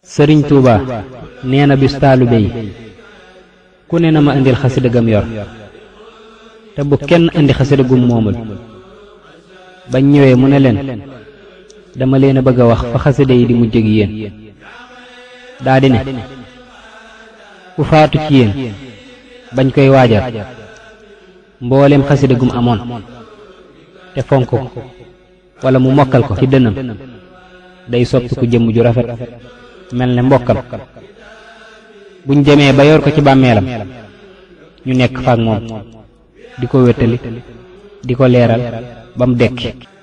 sëriñ tuuba nee na bis taalibe yi ku ne na ma indil xasida gam yor te bu kenn indi xasida gum moomul bañ ñëwee mu ne leen dama leen a bëgg a wax fa xasida yi di mujj ak yéen daa di ne ku faatu ci yéen bañ koy waajal mbooleem xasida gum amoon te fonk ko wala mu mokkal ko ci dënam day soppi ku jëmm ju rafet mel ne mbokkam buñ demee ba yor ko ci bàmmeelam ñu nekk faak moom di ko wéttali di ko leeral ba mu dekki